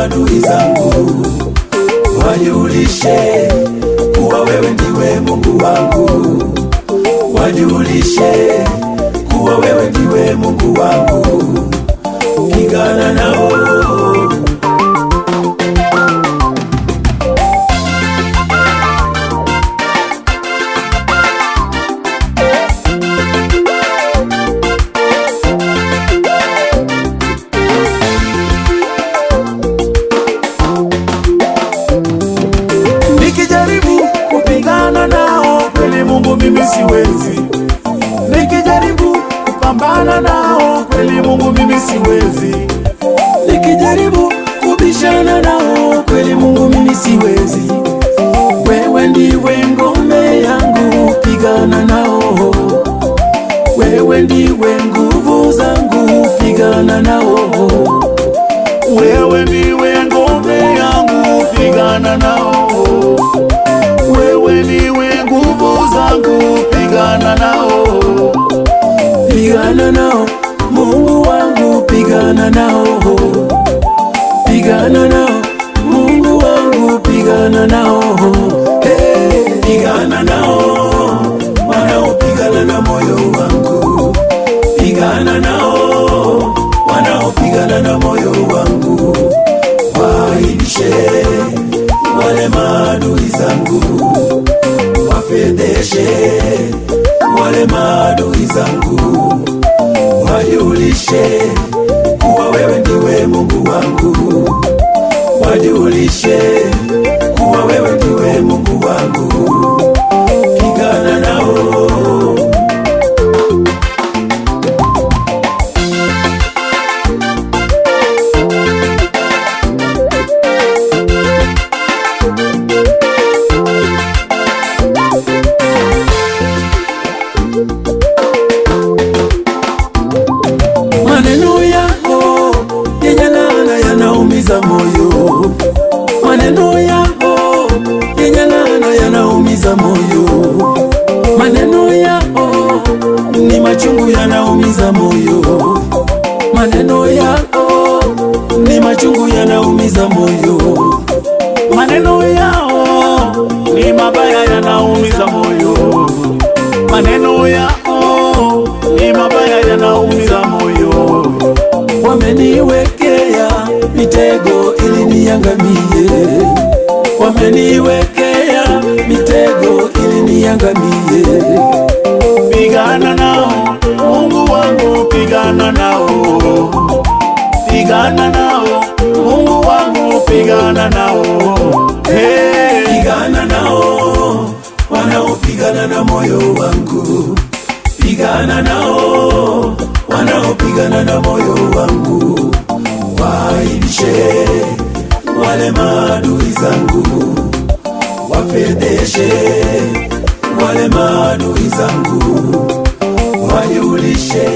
maadui zangu, wajulishe kuwa wewe ndiwe Mungu wangu, wajulishe kuwa wewe ndiwe Mungu wangu, pigana nao Nikijaribu kupigana nao kweli Mungu mimi siwezi, nikijaribu kupambana nao kweli Mungu mimi siwezi, nikijaribu kubishana nao kweli Mungu mimi siwezi. Wewe ndiwe ngome yangu, pigana nao. Wewe ndiwe nguvu zangu, pigana nao. Wewe ndiwe ngome yangu, pigana nao. Wewe ndiwe nguvu zangu, pigana nao, pigana nao, Mungu wangu, pigana nao, pigana nao, Mungu wangu, pigana nao, hey, pigana nao, wanaopigana na moyo wangu, pigana nao, wanaopigana na moyo wangu, waibishe wale maadui zangu, wafedheshe wale maadui zangu, wajulishe kuwa wewe ndiwe Mungu wangu, wajulishe kuwa wewe ndiwe Mungu wangu, pigana nao. Maneno yako yenye laana yanaumiza moyo, maneno yako yenye laana yanaumiza moyo, maneno yako ni machungu yanaumiza moyo, maneno yako ni machungu yanaumiza moyo, maneno yao ni mabaya yanaumiza moyo, maneno yao ni mabaya yanaumiza moyo. Wameniwekea mitego ili niangamie, wameniwekea mitego ili niangamie. Pigana nao Mungu wangu, pigana nao, pigana nao Mungu wangu, pigana nao, hey. Pigana nao wanaopigana na moyo wangu, pigana nao wanaopigana na moyo wangu, waibishe wale maadui zangu, wafedheshe wale maadui zangu, wajulishe